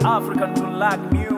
African to like music.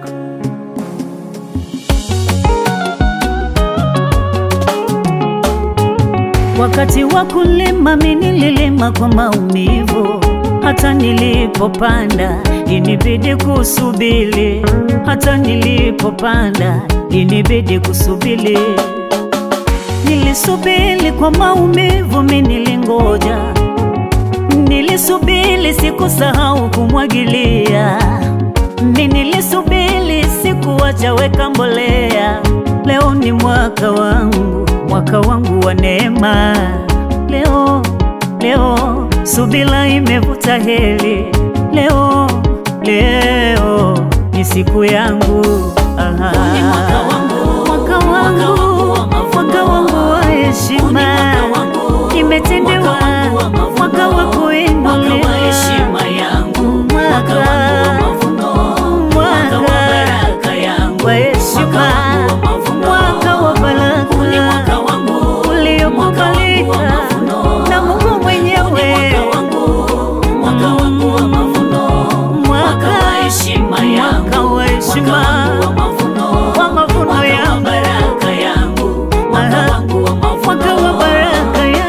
Wakati wa kulima mimi nililima kwa maumivu, hata nilipopanda inibidi kusubiri, hata nilipopanda inibidi kusubiri. Nilisubiri kwa maumivu, mimi nilingoja, nilisubiri, sikusahau kumwagilia, mimi nilisubiri, sikuacha weka mbolea. Leo ni mwaka wangu, mwaka wangu wa neema. Leo, leo subira imevuta heri. Leo, leo ni siku yangu. Aha. Ni mwaka wangu, mwaka wangu, mwaka wangu wa mavuno. mwaka wangu wa heshima. mwaka wangu, Imetendewa mwaka wangu wa mavuno. mwaka wa Mwaka kuinuliwa. wa heshima yangu, mwaka wangu wa mavuno, mwaka wa baraka yangu, wa heshima, mwaka wangu wa mavuno, mwaka wa baraka. Huu ni mwaka wangu, mwaka wangu wa uliokubalika mavuno, na Mungu Huu ni mwenyewe. mwaka wangu, mwaka wangu wa mavuno, mwaka wa heshima yangu, mwaka wa heshima, mwaka wangu wa mavuno, wa mavuno mwaka wa yangu. baraka yangu, mwaka Aha. wangu wa mavuno, mwaka wa baraka ya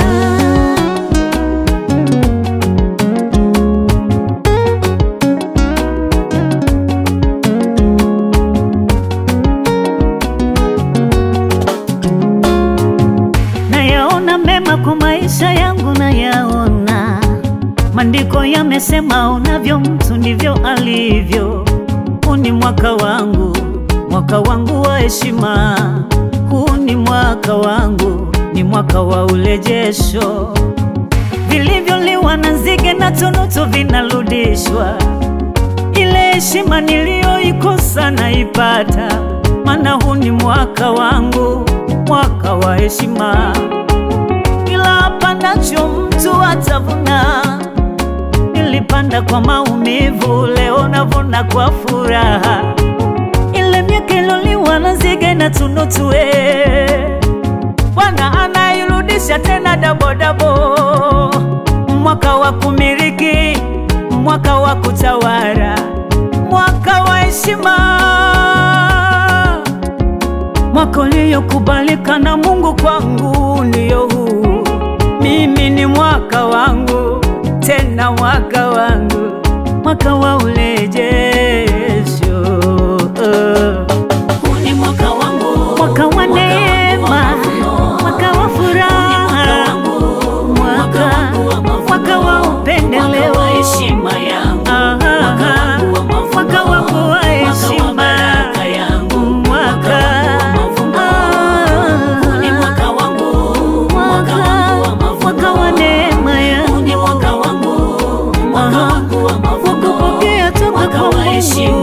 nayaona mema kwa maisha yangu, nayaona maandiko yamesema, unavyo mtu ndivyo alivyo. Huu ni mwaka wangu, mwaka wangu wa heshima. Huu ni mwaka wangu, ni mwaka wa urejesho. Vilivyoliwa na nzige na tunutu vinarudishwa. Ile heshima niliyoikosa naipata, maana huu ni mwaka wangu, mwaka wa heshima. Kila apandacho mtu atavuna. Nilipanda kwa maumivu, leo navuna kwa furaha. Ile miaka iloliwa na nzige na tunutu, eh, Bwana anairudisha tena dabodabo. Mwaka wa kumiliki, mwaka wa kutawala, mwaka wa heshima, mwaka uliokubalika na Mungu kwangu ndio huu. Mimi ni mwaka wangu, tena mwaka wangu, mwaka wa urejesho, Huu ni mwaka wangu, mwaka wa mwaka wangu wa neema, mavuno. mwaka wa furaha, mwaka mwaka wa upendeleo, Mwaka wa heshima yangu, Aha, mwaka wangu wa mavuno, mwaka wangu wa mwaka wa heshima, baraka yangu, mwaka wangu wa mavuno. Huu ni mwaka wangu, mwaka wangu wa mavuno. mwaka wa neema Huu ni yangu, mwaka wangu, mwaka Aha, wangu wa mavuno. wakupokea toka Mwaka kwa wa Mungu. heshima